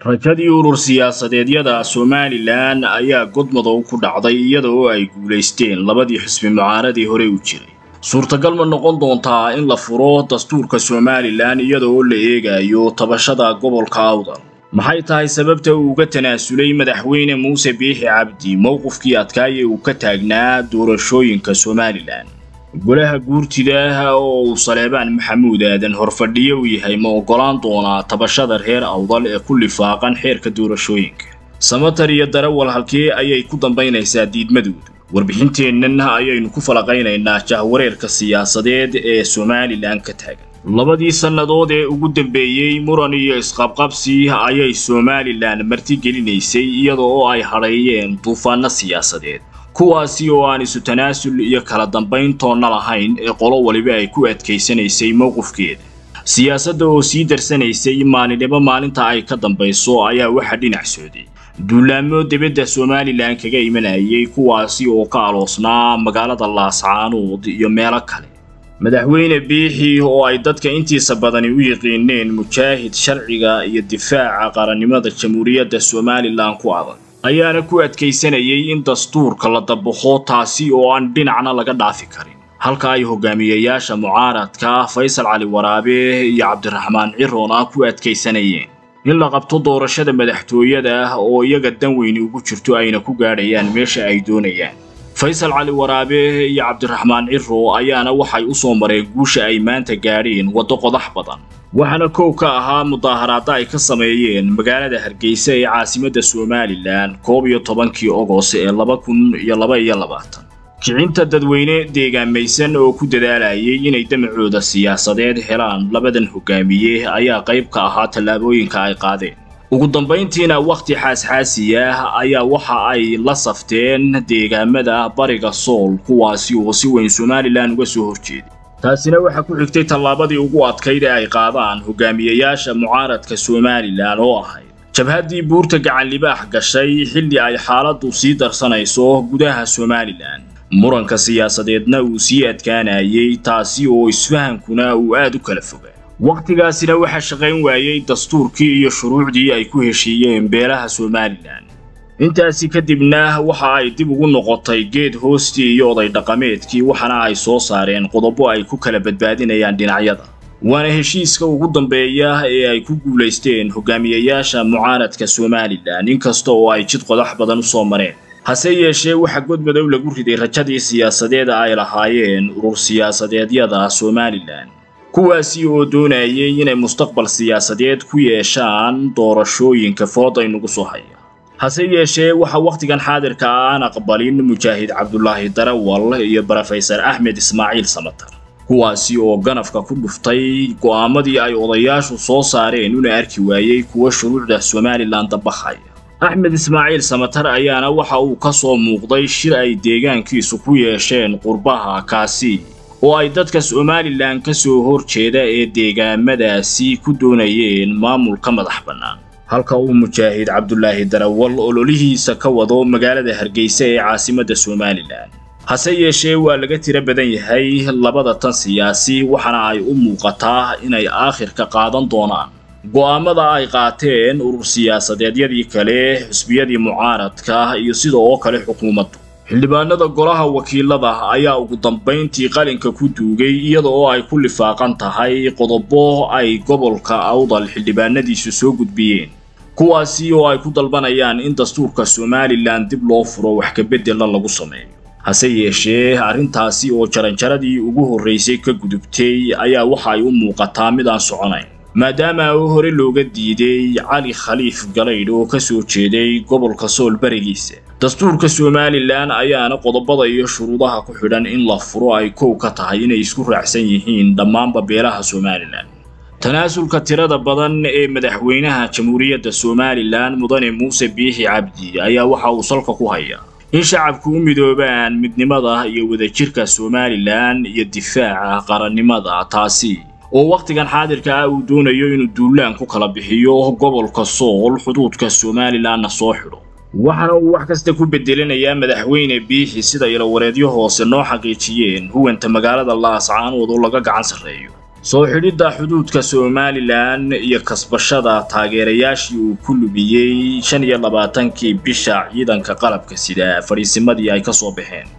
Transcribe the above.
rajadii urur siyaasadeedyada somalilan ayaa godmadow ku dhacday iyada oo ay guulaysteen labadii xisbi mucaaradii hore u jiray suurtagal ma noqon doontaa in la furo dastuurka somalilan iyada oo la eegayo tabashada gobolka awdal maxay tahay sababta uu uga tanaasulay madaxweyne muuse biixi cabdi mowqifkii adkaaye uu ka taagnaa doorashooyinka somalilan golaha guurtida oo uu saleebaan maxamuud aadan horfadhiyo u yahay ma oggolaan doonaa tabashada reer awdal ee ku lifaaqan xeerka doorashooyinka samatar iyo darawal halkee ayay ku dambaynaysaa diidmadoodu warbixinteennan ayaynu ku falaqaynaynaa jahwareerka siyaasadeed ee somalilan ka taagan labadii sannadood ee ugu dambeeyey muran iyo isqabqabsi ayay somalilan martigelinaysay iyada oo ay hadheeyeen duufaanno siyaasadeed kuwaasi oo aan isu tanaasul iyo kala dambayn toonna lahayn ee qolo waliba ay ku adkaysanaysay mowqifkeeda siyaasadda oo sii darsanaysay maalinimo maalinta ay ka dambayso ayaa waxa dhinac sooday duulaamo dibadda somalilan kaga imanayay kuwaasi oo ka aloosnaa magaalada laascaanood iyo meelo kale madaxweyne biixi oo ay dadka intiisa badani u yiqiineen mujaahid sharciga iyo difaaca qarannimada jamhuuriyadda somalilan ku adag ayaana ku adkaysanayay in dastuurka la dabaqo taasi oo aan dhinacna laga dhaafi karin halka ay hogaamiyayaasha mucaaradka faysal cali waraabe iyo cabdiraxmaan ciroona ku adkaysanayeen in la qabto doorashada madaxtooyada oo iyaga dan weyni ugu jirto ayna ku gaadhayaan meesha ay doonayaan faysal cali waraabe iyo cabdiraxmaan ciro ayaana waxay u soo mareen guusha ay maanta gaadheen waddo qodax badan waxaana kow ka ahaa mudaaharaadda ay ka sameeyeen magaalada hargeysa ee caasimadda somalilan koob iyo tobankii ogost ee laba kun iyo laba iyo labaatan kicinta dadweyne deegaamaysan oo ku dadaalayay inay damacooda siyaasadeed helaan labadan hogaamiye ayaa qayb ka ahaa tallaabooyinka ay qaadeen ugu dambayntiina wakhti xaasxaasi ah ayaa waxa ay la safteen deegaamada bariga sool kuwaasi oo si weyn somalilan uga soo horjeeday taasina waxaa ku xigtay tallaabadii ugu adkayd ee ay qaadaan hogaamiyayaasha mucaaradka somalilan oo ahayd jabhaddii buurta gacan libaax gashay xilli ay xaaladdu sii darsanayso gudaha somalilan muranka siyaasadeedna uu sii adkaanayay taasi oo isfahankuna uu aad u kala fogaa wakhtigaasina waxaa shaqayn waayey dastuurkii iyo shuruucdii ay ku heshiiyeen beelaha somalilan intaasi kadibna waxa ay dib ugu noqotay geed hoostii iyo oday dhaqameedkii waxaana ay soo saareen qodobo ay ku kala badbaadinayaan dhinacyada waana heshiiska ugu dambeeya ee ay ku guulaysteen hogaamiyayaasha mucaaradka somalilan inkasta oo ay jid qodax badan u soo mareen hase yeeshee waxaa godmadow lagu riday rajadii siyaasadeed ay lahaayeen urur siyaasadeedyada somalilan kuwaasi oo doonayay inay mustaqbal siyaasadeed ku yeeshaan doorashooyinka fooday nagu soo haya hase yeeshee waxaa wakhtigan xaadirka aan aqbalin mujaahid cabdulaahi darawal iyo brofesor axmed ismaaciil samatar kuwaasi oo ganafka ku dhuftay go'aamadii ay odayaashu soo saareen una arki waayey kuwa shuruucda somalilan dabaqhaya axmed ismaaciil samatar ayaana waxa uu ka soo muuqday shir ay deegaankiisu ku yeesheen qurbaha kaasi oo ay dadka somalilan ka soo horjeeda ee deegaamadaasi ku doonayeen maamulka madax bannaan halka uu mujaahid cabdulaahi darawal ololihiisa ka wado magaalada hargeysa ee caasimadda somalilan hase yeeshee waa laga tiro badan yahay labada tan siyaasi waxaana ay u muuqataa inay aakhirka qaadan doonaan go'aamada ay qaateen urur siyaasadeedyadii kale xusbiyadii mucaaradka iyo sida oo kale xukuumaddu xildhibaanada golaha wakiilada ayaa ugu dambayntii qalinka ku duugay iyada oo ay ku lifaaqan tahay qodobo ay gobolka awdal xildhibaanadiisu soo gudbiyeen kuwaasi oo ay ku dalbanayaan in dastuurka somalilan dib loo furo wax kabedela lagu sameeyo hase yeeshee arrintaasi oo jaranjaradii ugu horraysay ka gudubtay ayaa waxa ay u muuqataa mid aan soconayn maadaama uu hore looga diiday cali khaliif galaydh oo ka soo jeeday gobolka sool barigiisa dastuurka somalilan ayaana qodobada iyo shuruudaha ku xidhan in la furo ay kow ka tahay inay isku raacsan yihiin dhammaanba beelaha somalilan tanaasulka tirada badan ee madaxweynaha jamhuuriyadda somalilan mudane muuse biixi cabdi ayaa waxa uu salka ku hayaa in shacabku u midoobaan midnimada iyo wadajirka somalilan iyo difaaca qarannimada taasi oo wakhtigan xaadirka ah uu doonayo inuu duulaan ku kala bixiyo gobolka sool xuduudka somalilanna soo xidho waxaana uu wax kasta ku bedelanayaa madaxweyne biixi sida ilawareedyo hoose noo xaqiijiyeen huwanta magaalada laascaanood oo laga gacan sarreeyo soo xidhidda xuduudka somalilan iyo kasbashada taageerayaashii uu ku lumiyey shan iyo labaatankii bisha ciidanka qalabka sida fadhiisimadii ay ka soo baxeen